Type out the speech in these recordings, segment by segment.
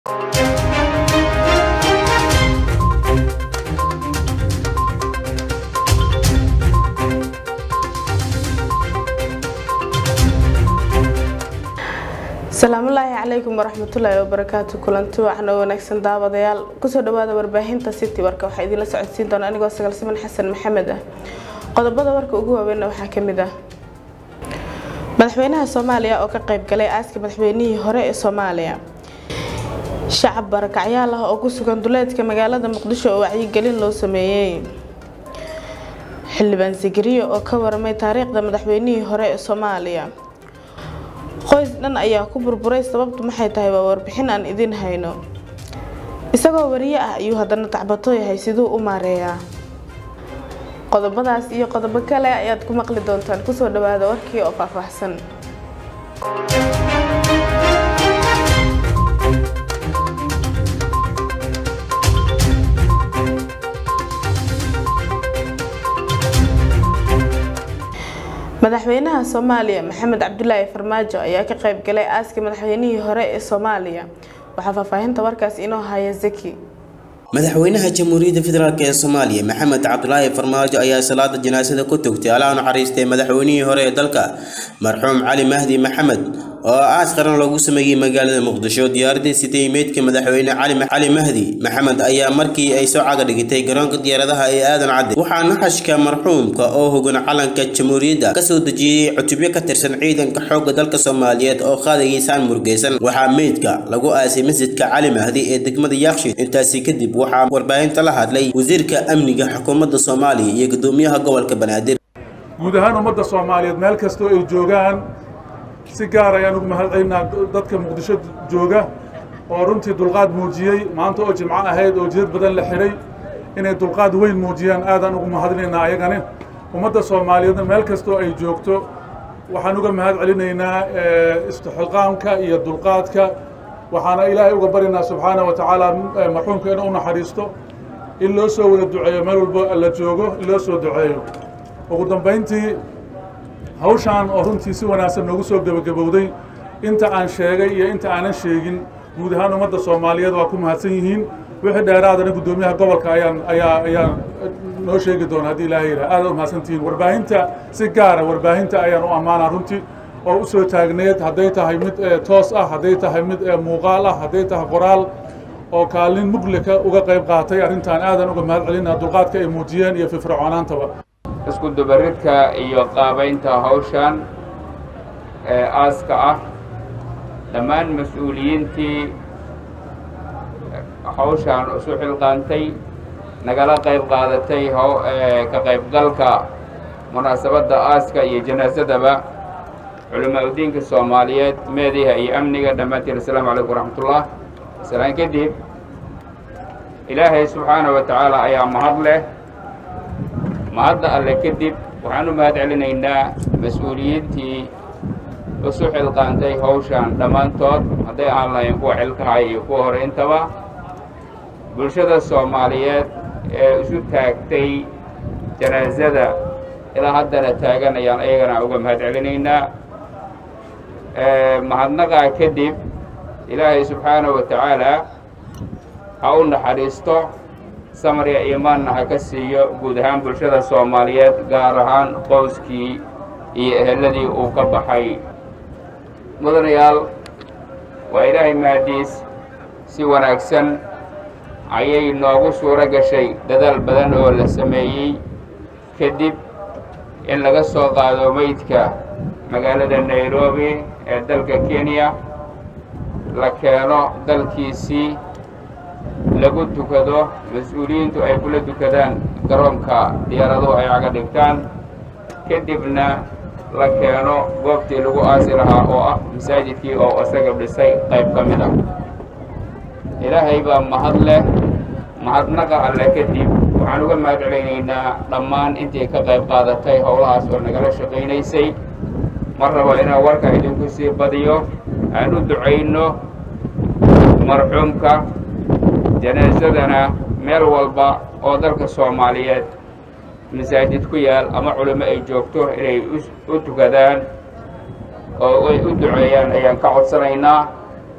asalaamullaahi calaykum waraxmatullaahi wabarakaatu kulanti waxna wanaagsan daawadayaal kusoo dhawaada warbaahinta city warka waxaa idinla socodsiin doona anigoo sagaalsiman xasan maxamed ah qodobada warka ugu waaweynna waxaa kamid ah madaxweynaha soomaaliya oo ka qayb galay aaska madaxweynihii hore ee soomaaliya shacab barakacyaal ah oo ku sugan duleedka magaalada muqdisho oo wacyigelin loo sameeyey xildhibaan sigiriyo oo ka waramay taariikhda madaxweynihii hore ee soomaaliya qoys dhan ayaa ku burburay sababtu maxay tahay waa warbixin aan idin hayno isagoo wariye ah ayuu haddana tacbato yahay siduu u maareeyaa qodobadaas iyo qodobo kale ayaad ku maqli doontaan kusoo dhawaada warkii oo faahfaahsan madaxweynaha soomaaliya maxamed cabdulaahi farmaajo ayaa ka qayb galay aaska madaxweynihii hore ee soomaaliya waxaa faahfaahinta warkaas inoo haya zaki madaxweynaha jamhuuriyadda federaalk ee soomaaliya maxamed cabdulaahi farmaajo ayaa salaada janaasada ku tugtay allaha naxariistay madaxweynihii hore ee dalka marxuum cali mahdi maxamed oo aas qaran loogu sameeyey magaalada muqdisho diyaaradii sitay meydka madaxweyne cali mahdi maxamed ayaa markii ay soo caga dhigitay garoonka diyaaradaha ee aadan cadde waxaa naxashka marxuumka oo hogan calanka jamhuuriyadda kasoo dejiyey cutubyo ka tirsan ciidanka xoogga dalka soomaaliyeed oo qaadagiisaan murgeysan waxaa meydka lagu aasay masjidka cali mahdi ee degmada yaaqshid intaasi kadib waxaa warbaahinta la hadlay wasiirka amniga xukuumadda soomaaliya iyo gudoomiyaha gobolka banaadir guud ahaan ummadda soomaaliyeed meel kastoo ay joogaan si gaar ayaan ugu mahadcelinaa dadka muqdisho jooga oo runtii dulqaad muujiyey maanta oo jimco ahayd oo jidad badan la xidhay inay dulqaad weyn muujiyaan aadaan ugu mahadinaynaa ayagani ummadda soomaaliyeedna meel kastoo ay joogto waxaan uga mahad celinaynaa istixqaamka iyo dulqaadka waxaana ilaahay uga baryaynaa subxaana wa tacaala marxuumka inuu u naxariisto in loo soo wada duceeyo meel walbo la joogo in loo soo duceeyo ugu dambayntii hawshaan oo runtii si wanaagsan noogu soo gebagabowday inta aan sheegay iyo inta aanan sheegin guud ahaan ummadda soomaaliyeed waa ku mahadsan yihiin wixii dheeraadana guddoomiyaha gobolka ayaan ayaa ayaan noo sheegi doona haddii ilaahay yidhaha aad u mahadsantihiin warbaahinta si gaara warbaahinta ayaan u ammaanaa runtii oo u soo taagneed hadday tahay mid toos ah hadday tahay mid muuqaal ah hadday tahay qoraal oo kaalin muglika uga qayb qaatay arrintan aadan uga mahad celinaa dulqaadka ay muujiyeen iyo firfircoonaantaba isku dubaridka iyo qaabaynta hawshan ee aaska ah dhammaan mas-uuliyiintii hawshaan isu xilqaantay nagala qayb qaadatay ka qaybgalka munaasabadda aaska iyo janaasadaba culamaa udiinka soomaaliyeed meediha iyo amniga dhammaantiin assalaamu calaykum waraxmatullah islaan kadib ilaahay subxaana wa tacaala ayaa mahad leh mahadda alle kadib waxaan u mahad celinaynaa mas-uuliyiintii isu xilqaantay hawshan dhammaantood hadday aan lahayn kuwa xilkahay iyo kuwa hore intaba bulshada soomaaliyeed ee isu taagtay janaasada ilaa haddana taagan ayaan ayagana uga mahad celinaynaa mahadnaqaa kadib ilaahay subxaana wa tacaala ha u naxariisto samriga iimaanna ha ka siiyo guud ahaan bulshada soomaaliyeed gaar ahaan qoyskii iyo eheladii uu ka baxay mudanayaal waa ilaahay mahadiis si wanaagsan ayay noogu suuro gashay dadaal badan oo la sameeyey kadib in laga soo qaado meydka magaalada nairobi ee dalka kenya la keeno dalkiisii lagu tukado mas-uuliyiintu ay kula tukadaan garoonka diyaaraduhu ay caga dhigtaan kadibna la keeno goobtii lagu aasi lahaa oo ah masaajidkii oo isaga dhisay qayb ka mid ah ilaahay baa mahad leh mahadnaqa alle kadib waxaan uga mahad celaynaynaa dhammaan intii ka qayb qaadatay howlahaas oo nagala shaqaynaysay ma rabo inaan warka idinku sii badiyo aan u ducayno marxuumka janaasadana meel walba oo dalka soomaaliyeed masaajid ku yaal ama culimo ay joogto inay u tukadaan oo ay u duceeyaan ayaan ka codsanaynaa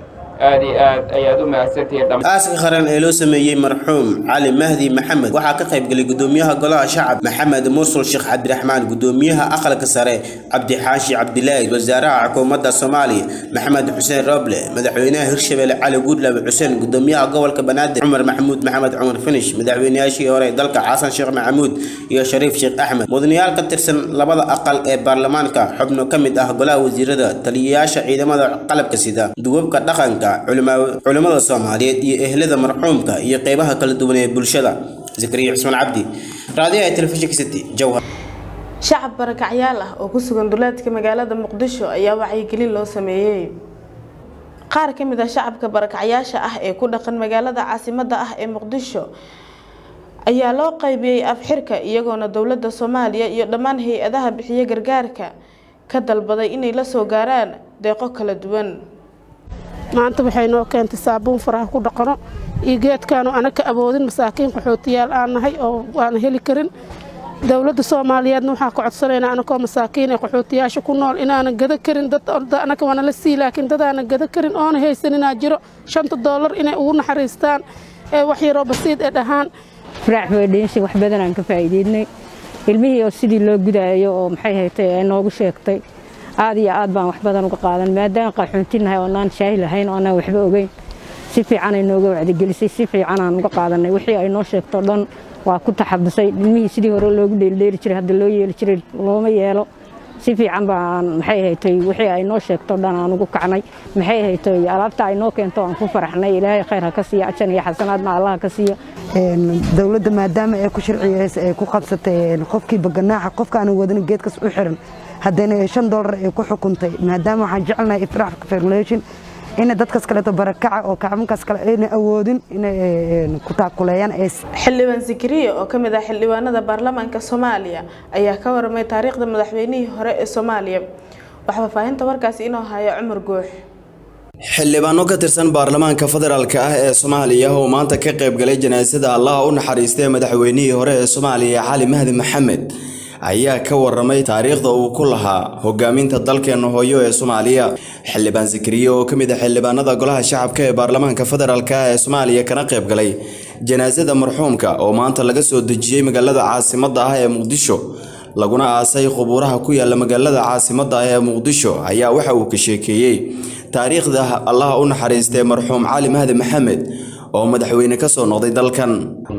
aad iyo aad ayaad u mahadsantihiin dham aaska qaran ee loo sameeyey marxuum cali mahdi maxamed waxaa ka qayb galay gudoomiyaha golaha shacab maxamed mursul sheekh cabdiraxmaan gudoomiyaha aqalka sare cabdi xaashi cabdilaahi wasaaraha xukuumadda soomaaliya maxamed xuseen roble madaxweynaha hirshabelle cali guudlaabe xuseen gudoomiyaha gobolka banaadir cumar maxamuud maxamed cumar finish madaxweynayaashii hore ee dalka xasan sheekh maxamuud iyo shariif sheekh axmed mudanayaal ka tirsan labada aqal ee baarlamaanka xubno ka mid ah golaha wasiirada taliyayaasha ciidamada qalabka sida duwabka dhaqanka culimmada soomaaliyeed iyo ehlada marxuumka iyo qeybaha kala duwan ee bulshada zakariya cusmaan cabdi raadiyaha telefishinka city jowhar shacab barakacyaal ah oo ku sugan duleedka magaalada muqdisho ayaa wacyigelin loo sameeyey qaar ka mid ah shacabka barakacyaasha ah ee ku dhaqan magaalada caasimadda ah ee muqdisho ayaa loo qaybiyey afxirka iyagoona dowladda soomaaliya iyo dhammaan hay-adaha bixiya gargaarka ka dalbaday inay la soo gaaraan deeqo kala duwan maanta waxay noo keentay saabuun faraha ku dhaqano iyo geedkaanu ana ka awoodin masaakiin qaxootiyaal aan nahay oo waana heli karin dowladda soomaaliyeedna waxaa ka codsanaynaa anakoo masaakiin ee qaxootiyaasha ku nool inaanan gada karin dad anaka waana la sii laakiin dadaanan gada karin oona haysaninaa jiro shanta doolar inay ugu naxariistaan ee wax yaroo basiid ee dhahaan firaac foundation wax badan aan ka faa'iideynay ilmihii oo sidii loo gudaayo oo maxay haytay ay noogu sheegtay aad iyo aad baan wax badan uga qaadan maadaama qaxoontinahay oonaan shaahi lahayn oo aanaan waxba ogeyn si fiican ay nooga wacdigelisay si fiican aan uga qaadanay wixii ay noo sheegto dhan waa ku taxabusay ilmihii sidii hore loogu dheeldheeli jiray hadda loo yeeli jiray looma yeelo si fiican baan maxay haytay wixii ay noo sheegto dhan aan ugu kacnay maxay haytay alaabta ay noo keento aan ku faraxnay ilaahay khayr ha ka siiya ajan iyo xasanaadna allah ka siiya dowladda maadaama ay ku sharciyeysa ay ku qabsatay qofkii baganaaxa qofkaanu wadin geedkas u xiran haddana shan doolar ay ku xukuntay maadaama waxaan jecelnahay ifraax formulation ina dadkas kaleeto barakaca oo kacbankaas kale ayna awoodin inay ku taakuleeyaan xildhibaan sikiriye oo ka mid ah xildhibaanada baarlamaanka soomaaliya ayaa ka waramay taariikhda madaxweynihii hore ee soomaaliya wax faahfaahinta warkaasi inoo haya cumar goox xildhibaano ka tirsan baarlamaanka federaalk ah ee soomaaliya oo maanta ka qayb galay janaasada allaha u naxariistay madaxweynihii hore ee soomaaliya cali mahdi maxamed ayaa ka waramay taariikhda uu ku lahaa hogaaminta dalkeena hooyo ee soomaaliya xildhibaan sikriye oo ka mid ah xildhibaanada golaha shacabka ee baarlamaanka federaalk ah ee soomaaliya kana qayb galay janaasada marxuumka oo maanta laga soo dejiyey magaalada caasimadda ah ee muqdisho laguna aasay qubuuraha ku yaala magaalada caasimadda ah ee muqdisho ayaa waxa uu ka sheekeeyey taariikhda allaha u naxariistay marxuum cali mahdi maxamed oo madaxweyne ka soo noqday dalkan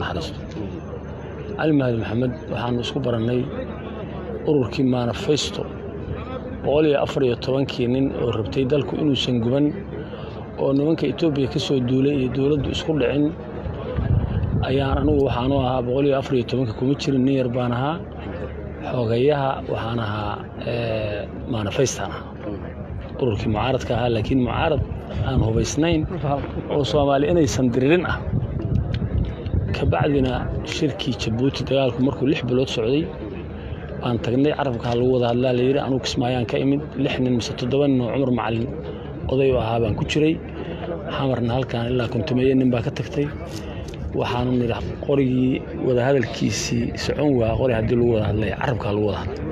cali mahdi maxamed waxaanu isku barannay ururkii manifesto boqol iyo afar iyo tobankii nin oo rabtay dalku inuusan guban oo nimanka etoobiya ka soo duulay iyo dowladdu isku dhicin ayaan anugu waxaanu ahaa boqol iyo afar iyo tobanka kuma jirin nin yar baan ahaa xoogayaha waxaan ahaa manifestan ahaa ururkii mucaaradka ahaa laakiin mucaarad aan hubaysnayn oo soomaali inaysan diririn ah kabacdina shirkii jabuuti dagaalku markuu lix bilood socday waan tagnay carabkaa lagu wada hadlaa layidhi anugu kismaayaan ka imid lix nin mise toddoba nin oo cumar macalin oday u ahaa baan ku jiray xamarna halkaan ilaa kontumeeye nin baa ka tagtay waxaanu nidhi qorigii wadahadalkiisii socon waa qori haddii lagu wada hadlay carabkaa lagu wada hadlay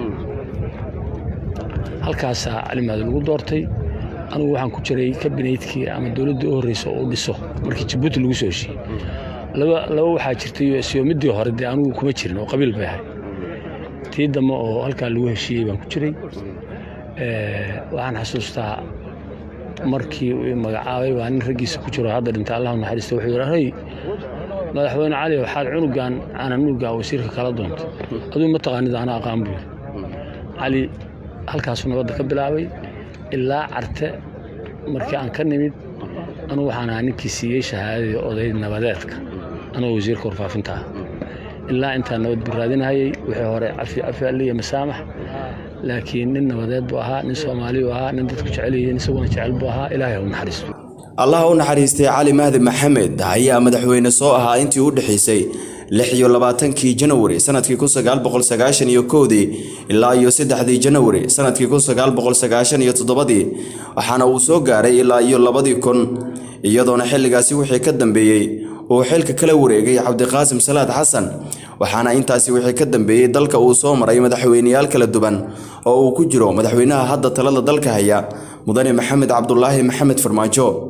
halkaasaa calimaadi lagu doortay anigu waxaan ku jiray kabineydkii ama dowladdii u horreysa oo u dhiso markii jabuuti lagu soo heshiiyey laba laba waxaa jirtay siyo midii hore dee anigu kuma jirin oo qabiil bay ahay tii dambe oo halkaa lagu heshiiyey baan ku jiray waxaan xasuustaa markii uu magacaabay baa nin raggiisa ku jiro hadda dhintay allah naxariista wuxuu yidhi hey madaxweyne cali waxaad cunugan aanan nuugaa wasiirka kala doontay aduu ma taqaanid ana aqaan buu yidhi cali halkaasuu nabadda ka bilaabay ilaa carte markii aan ka nimid anugu waxaan ahaa ninkii siiyey shahaadadii oday nabadeedka anoo wasiirka warfaafinta ah ilaa intaa nabad buu raadinahayey wixii hore cafi cafi aliya masaamax laakiin nin nabadeed buu ahaa nin soomaali buu ahaa nin dadku jecel yihiin isaguna jecel buu ahaa ilaahay ha u naxariisto allaha u naxariistay cali mahdi maxamed ayaa madaxweyne soo ahaa intii u dhexaysay lix iyo labaatankii janawari sanadkii kun sagaal boqol sagaashan iyo kowdii ilaa iyo saddexdii janawari sanadkii kun sagaal boqol sagaashan iyo toddobadii waxaana uu soo gaaray ilaa iyo labadii kun iyadoona xilligaasi wixii ka dambeeyey uu xilka kala wareegay cabdiqaasim salaad xasan waxaana intaasi wixii ka dambeeyey dalka uu soo maray madaxweyneyaal kala duwan oo uu ku jiro madaxweynaha hadda talada dalka haya mudane maxamed cabdulaahi maxamed farmaajo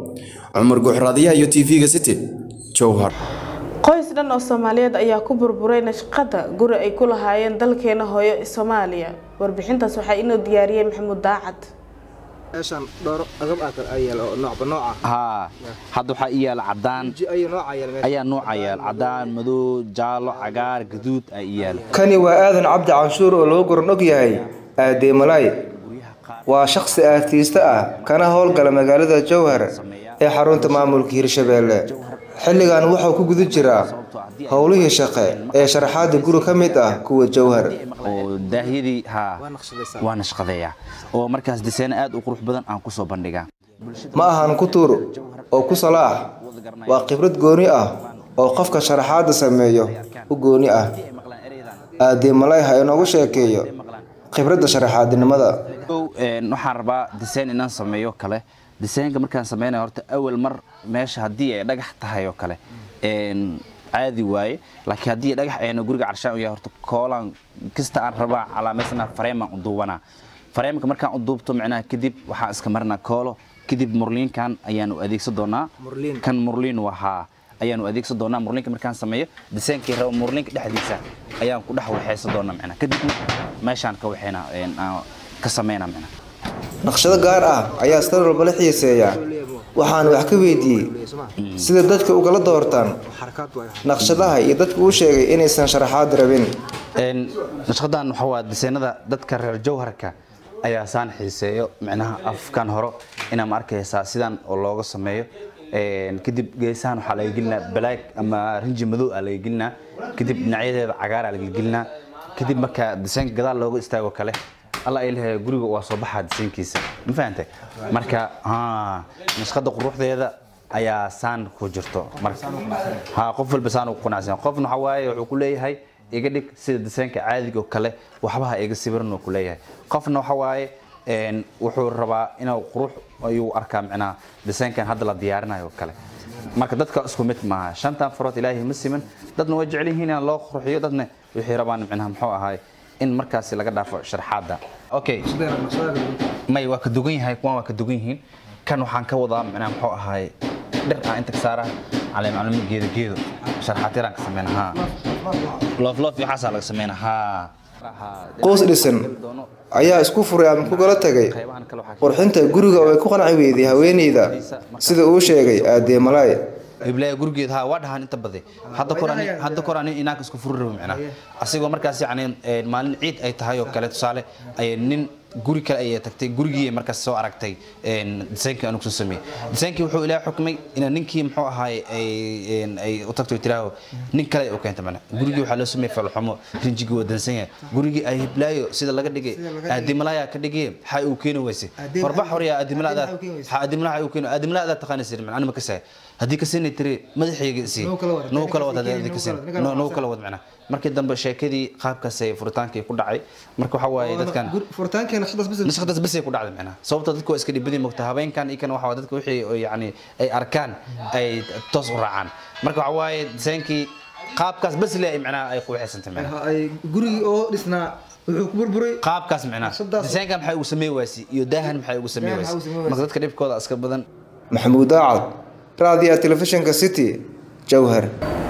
cumar guuxraadiyaha iyo tv-ga city jowhar qoys dhan oo soomaaliyeed ayaa ku burburay nashqada guri ay ku lahaayeen dalkeena hooyo soomaaliya warbixintaas waxaa inoo diyaariyey maxamuud daacad meeshaan dhowr agab ah ay yaal oo noocba nooc ah haa hadda waxaa ii yaala cadaan ayo nooca yaal meesha ayaa nooca yaal cadaan madow jaallo cagaar gaduud ay ii yaal kani waa aadan cabdi canshuur oo lagu goran og yahay aadee malaay waa shakhsi aartiista ah kana howlgala magaalada jowhar ee xarunta maamulka hirshabeelle xilligan wuxuu ku guda jiraa howlihii shaqe ee sharaxaada guri ka mid ah kuwa jowhar oo daahyadii haa waa nashqadeeya oo markaas diseena aad u qurux badan aan kusoo bandhigaa ma ahan ku tuur oo ku salaax waa khibrad gooni ah oo qofka sharaxaada sameeyo u gooni ah aadee malay ha inoogu sheekeeyo khibradda sharaxaadinimada waxaan rabaa diseen inaan sameeyo kale diseenka markaan sameynaya horta awal mar meesha haddii ay dhagax tahay oo kale caadi waaye laakiin haddii dhagax ayna guriga carshaan u yahay horta koolaan kasta aan rabaa calaameysana fareemaan u duubanaa fareemka markaan u duubto micnaha kadib waxaan iska marinaa koolo kadib murliinkan ayaan u adeegsan doonaa kan murliin wahaa ayaan u adeegsan doonaa murliinka markaan sameeyo diseenkii rabo murliinka dhexdiisa ayaan ku dhex waxaysan doonaa micnaha kadibna meeshaan ka waxayna ka sameynaa micnaha naqshado gaar ah ayaa star walba la xiiseeya waxaan wax ka weydiiyey sida dadka ugala doortaan naqshadaha iyo dadka uu sheegay inaysan sharaxaad rabin nashqadan waxa waa diseenada dadka reer jowharka ayaa saan xiiseeyo micnaha afkan horo inaa ma arkaysaa sidan oo looga sameeyo kadib geesahan waxaa laga gelinaa balaag ama rinji madow aa laga gelinaa kadib dhinacyadeeda cagaaraa laga gelinaa kadib marka diseenka gadaal looga istaago kale alla ay leeyahay guriga waa soo baxaa diseenkiisa ma fahantay marka nashqada quruxdeeda ayaa saan ku jirto marka ha qof walba saan ugu qanacsan qofna waxa waaye wuxuu ku leeyahay iga dhig sida diseenka caadiga oo kale waxbaha iga sawiran uu ku leeyahay qofna waxa waaye wuxuu rabaa inuu qurux ayuu arkaa micnaha diseenkan hadda la diyaarinayo oo kale marka dadka isku mid maaha shantan farood ilaahay ma siman dadna way jecel yihiin in loo qurxiyo dadna waxay rabaan micnaha muxuu ahaay in markaasi laga dhaafo sharxaadda okay may waa ka dugan yahay kuwan waa ka dugan yihiin kan waxaan ka wadaa micnaha muxuu ahaay dhir aan inta ka saara caleem caleem geedo geedo sharxaatiraan ka sameyna haa loof loof iyo waxaasaa laga sameyna haa qoys dhisan ayaa isku furay ama ku kala tagay qurxinta guriga oo ay ku qanci weyday haweeneyda sida uu sheegay aadee malaay iblaya gurigeed haa waa dhahaan inta bade hadda kor hadda kor ani inaanka isku furi rabo micnaa asigoo markaas yacni maalin ciid ay tahay oo kale tusaale ay nin guri kale ayay tagtay gurigii markaas soo aragtay disaynkii anugu soo sameeyey disaynkii wuxuu ilaahay xukmay in ninkii muxuu ahaay ay ay u tagto tiraaho nin kale ay u keentay mana gurigii waxaa loo sameeyey falxumo rinjigii waa dansan yahay gurigii ay hiblaayo sida laga dhigay aadimalaaya ka dhigay xay uu keeni weyse warbax horya aadimalaada aadimalaha uu keeni aadimalaada taqaana sir macna ma kasay haddii ka siinay tiri madaxayga isii noo kala wad haddii ka siin noo kala wad macna markii dambe sheekadii qaabkaas ay furitaankii ku dhacay marka waxa waaye dadkan nashqadaas bas ay ku dhacday macnaha sababta dadku waa iska dhibadii mogta habeenkan iyo kan waxa dadka wixii yacni ay arkaan ay toos u raacaan marka waxa waaye disaynkii qaabkaas bas le ay macnaha ay quuxaysantay macnaha gurigii oo dhisnaa wuxuu ku burburay qaabkaas macnaha disaynkan maxay ugu sameey waasi iyo daahan maxay ugu sameey waasi marka dadka dhibkooda iska badan maxamuud daacad raadiyaha telefishinka city jowhar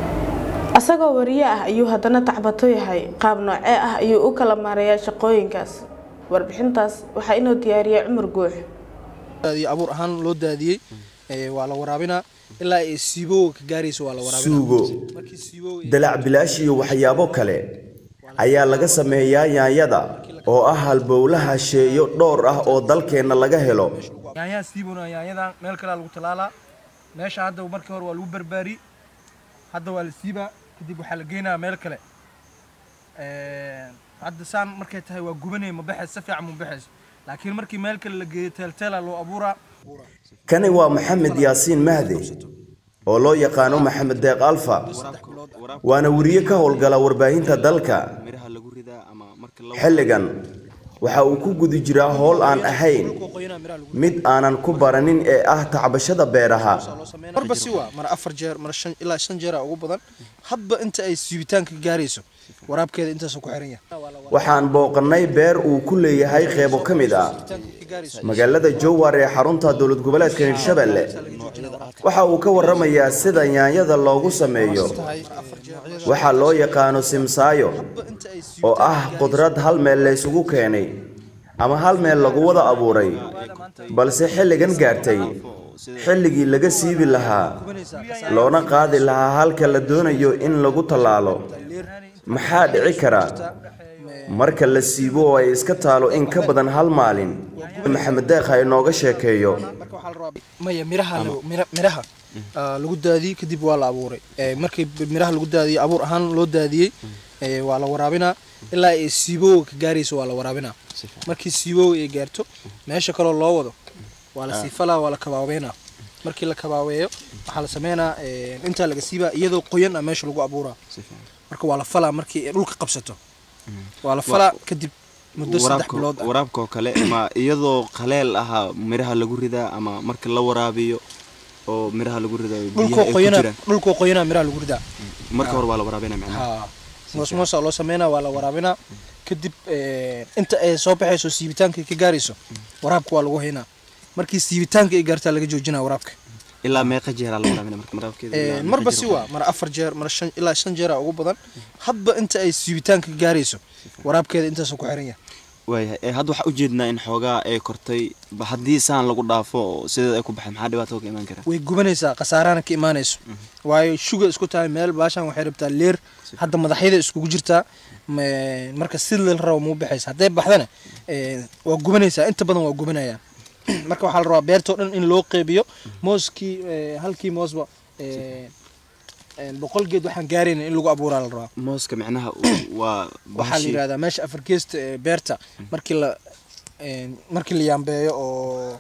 asagoo wariye ah ayuu haddana tacbato yahay qaab noocee ah ayuu u kala maareeyaa shaqooyinkaas warbixintaas waxaa inoo diyaariyay cumar guux abuur ahaan loo daadiyey waa la waraabinaa ilaa ay siibowga ka gaarayso waa la waraabinaa suugo dalac bilaash iyo waxyaabo kale ayaa laga sameeyaa yaanyada oo ah halbowlaha sheeyo dhowr ah oo dalkeenna laga helo yaanyaha siibona yaanyadan meel kalea lagu talaalaa meesha hadda markii hore waa lagu barbaari hadda waa la siibaa kadib waxaa la geynayaa meel kale hadda saan markay tahay waa gubanay ma baxays si fiican ma baxays laakiin markii meel kale la geeyo teelteela loo abuuraa kani waa maxamed yaasiin mahde oo loo yaqaano maxamed deeq alfa waana weriye ka howlgala warbaahinta dalka xilligan waxa uu ku guda jiraa howl aan ahayn mid aanan ku baranin ee ah tacbashada beeraha marba si waa mar afar jeer mar shan ilaa shan jeera ugu badan hadba inta ay siibitaanka gaarayso waraabkeeda intaasuu ku xiran yahay waxaan booqannay beer uu ku leeyahay qeybo ka mid ah magaalada jowhar ee xarunta dowlad goboleedka hirshabelle waxa uu ka warramayaa sida yaanyada loogu sameeyo waxaa loo yaqaano simsaayo oo ah qudrad hal meel laysugu keenay ama hal meel lagu wada abuuray balse xilligan gaartay xilligii laga siibi lahaa loona qaadi lahaa halka la doonayo in lagu tallaalo maxaa dhici kara marka la siibo oo ay iska taalo in ka badan hal maalin maxamed deekh ha inooga sheekeeyo maya miraha lagu- mira- miraha ah, lagu daadiyey kadib waa la abuuray Eh, markii miraha lagu daadiyey abuur ahaan loo daadiyey eh, waa la waraabinaa ilaa ay siibowga ka gaarayso waa la waraabinaa markii siibowga ay gaarto meesha kaloo loo wado waa la Ah. siifalaa waa la kabaabeynaa markii la kabaabeeyo waxaa la sameynaa eh, intaa laga siibaa iyadoo qoyan ah meesha lagu abuuraa marka waa la falaa markii ay dhulka qabsato waa la falaa kadib muddo saddex waraabka bilood ah waraabka oo kale ma iyadoo qaleel ahaa miraha lagu ridaa ama marka la waraabiyo oo miraha lagu ridayo biyaha dhulkoo ay ku qoyana jiraan dhulkoo qoyanaa miraha lagu ridaa marka hore waa la waraabinaa macnaha haa moos moosa loo sameynaa waa la waraabinaa kadib eh, inta ay soo baxayso siibitaanka ay ka gaarayso waraabka waa lagu haynaa markii siibitaanka ay gaartaa laga joojinaa waraabka ilaa meeqa jeeraa la waraabinaa marka waraabkeeda Eh, ilaa meeqa marba jeer si waa? waa mar afar jeer mar shan ilaa shan jeera ugu badan hadba inta ay siibitaanka ka gaarayso waraabkeeda intaasuu ku xiran yahay waayahay ee hadda waxaa ujeednaa in xoogaa ay kortay ba haddii saan lagu dhaafo oo sideeda ay ku baxay maxaa dhibaato ka imaan kara way gubanaysaa khasaarana ka imaanayso waayo shuga isku tahay meel baashan waxay rabtaa leer hadda madaxyada iskugu jirtaa ma- marka si la rabo muu baxaysa hadday baxdana eh, waa gubanaysaa inta badan waa gubanayaan marka waxaa la rabaa beertoo dhan in loo qeybiyo mooskii eh, halkii moosba eh, eh, boqol geed waxaan gaarayna in lagu abuuraa la rabaa mooska macnaha uu- waa waxaa la yidhahdaa meesha afar geesta ee beerta markii la eh, markii la yaambeeyo oo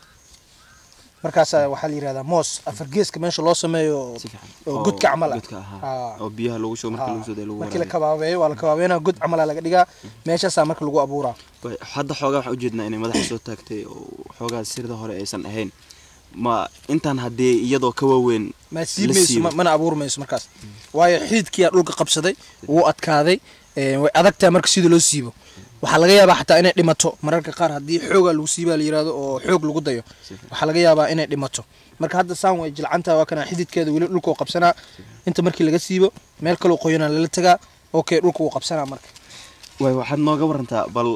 markaasa waxaa la yidhahdaa moos afar geeska meesha loo sameeyo oo- oo godka camal ah Haa. oo biyaha lagu shubo marka lagu soo dayo lagu markii la waraabiyo kabaabeeyo waa la kabaabeynaa god camalaa laga dhigaa meeshaasaa marka lagu abuuraa Waay, hadda xoogaa waxaa ujeednaa inay madaxa soo taagtay oo xoogaa sirda hore aysan ahayn ma intaan haddii iyadoo ka waaweyn ma la siimayso siibo ma- mana abuuri mayso markaas waayo xididkiyaa dhulka qabsaday wuu adkaaday eh, way adagtahay marka sida loo siibo waxaa laga yaabaa xataa inay dhimato mararka qaar haddii xoogaa lagu siibaa la yirahdo oo xoog lagu dayo waxaa laga yaabaa inay dhimato marka hadda saan way jilcantaha waa kana xididkeeda weli dhulka uu qabsanaa inta markii laga siibo meel kaloo qoyanaa lala tagaa okay dhulka wuu qabsanaa marka waay waxaad nooga warantaa bal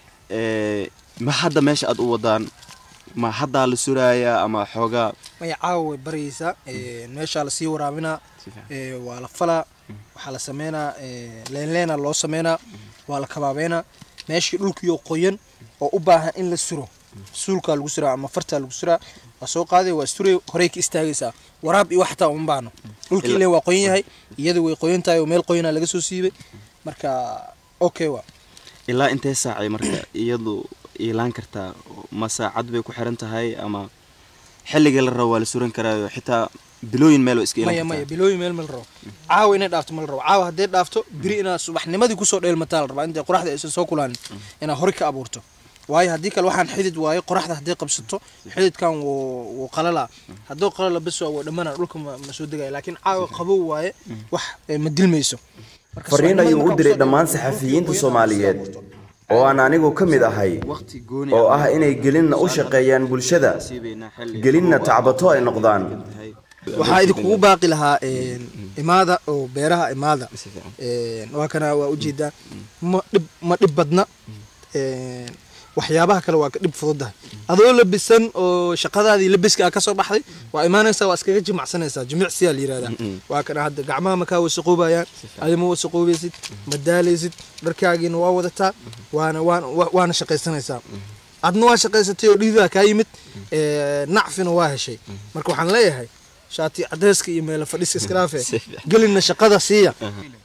ee, ma hadda meesha aad u wadaan ma haddaa la suraaya ama xoogaa maya caawa way baryaysaa eh, meeshaa lasii waraabinaa eh, waa la falaa waxaa la sameynaa eh, leenleena loo sameynaa waa la kabaabeynaa meeshii dhulkiioo qoyan oo u baahan in la suro suulkaa lagu suraa ama fartaa lagu suraa waa soo qaaday waa suray horey ka istaagaysaa waraab iyo wax xataa uma baahno dhulkii Ila- ileen waa qoyan yahay iyada way qoyan tahay oo meel qoyanaa laga soo siibay marka okay waa ilaa intee saacay marka iyadu iilaan kartaa ma saacad bay ku xiran tahay ama xilliga la rabo waa la suran karaayo xitaa bilooyin meel waa iska maya iilan maya kartaa bilooyin meel ma la rabo caawa inay dhaafto ma la rabo caawa haddee dhaafto biri inaad subaxnimadii kusoo dheelmataa la rabaa intay qoraxda aysan soo kulaanin inaad hore ka abuurto waayo haddii kale waxaan xidid waayo qoraxda hadday qabsato xididkan wuu wuu qalalaa hadduu qalala bes waa wuu dhammaana dhulka ma ma soo degaya laakiin caawa qabow waaye wax eh, ma dilmayso Marka fariin subaxnimadii ayuu u markaa diray kusoo dhammaan dheelmato, saxafiyiinta soomaaliyeed oo aan anigu ka mid ahay oo ah inay gelinna u shaqeeyaan bulshada gelinna tacbato ay noqdaan waxaa idinkugu baaqi lahaa een, imaada oo beeraha imaada Een, waa kana waa ujeedaa ma dhib ma dhib badna Een, waxyaabaha kale waa ka dhib fududahay adoo labisan oo shaqadaadii labiska ah kasoo baxday waa imaanaysaa waa iskaga jimacsanaysaa jimicsiyaa la yirahdaa waa kana hadda gacmaha makaa wasaqoobayaan adi ma wasaqoobaysid ma daalaysid dharkaagiina waa wadataa waana waana wa- waana shaqaysanaysaa adna waa shaqaysatay oo dhiidaa kaa yimid ee, nacfina waa heshay marka waxaan leeyahay shaati cadeyska iyo meelo fadhiska iska dhaafe gelinna shaqada siiya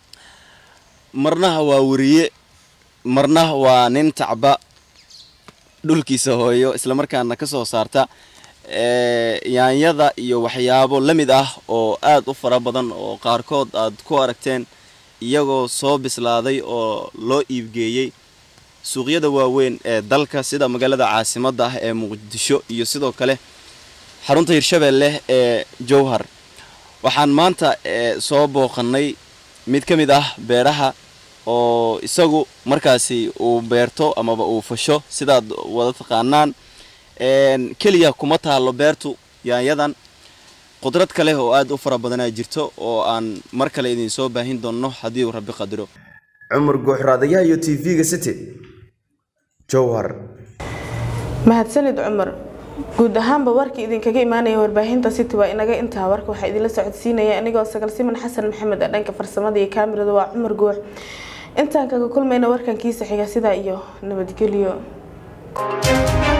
marnaha waa wariye marnaha waa nin tacba dhulkiisa hooyo islamarkaana ka soo saarta ee, yaanyada iyo waxyaabo la mid ah oo aad u fara badan oo qaarkood aad ku aragteen iyagoo soo bislaaday oo loo iibgeeyey suuqyada waaweyn ee dalka sida magaalada caasimadda ah ee muqdisho iyo sidoo kale xarunta hirshabeelle ee jowhar waxaan maanta ee, soo booqannay mid ka mid ah beeraha oo isagu markaasi uu beerto amaba uu fasho sidaad wada taqaanaan Een, keliya kuma taalo beertu yaanyadan qudrad kale oo aad u fara badanaa jirto oo aan mar kale idin soo baahin doonno haddii uu rabbi qadiro cumar guuxraadayaha iyo tv-ga city jowhar mahadsanid cumar guud ahaanba warkii idinkaga imaanaya warbaahinta city waa inaga intaa warka waxaa idinla socodsiinaya anigoo sagal siman xasan maxamed ee dhanka farsamada iyo kaamirada waa cumar guux intaan kaga kulmayna warkan kiisa xiga sidaa iyo nabadgelyo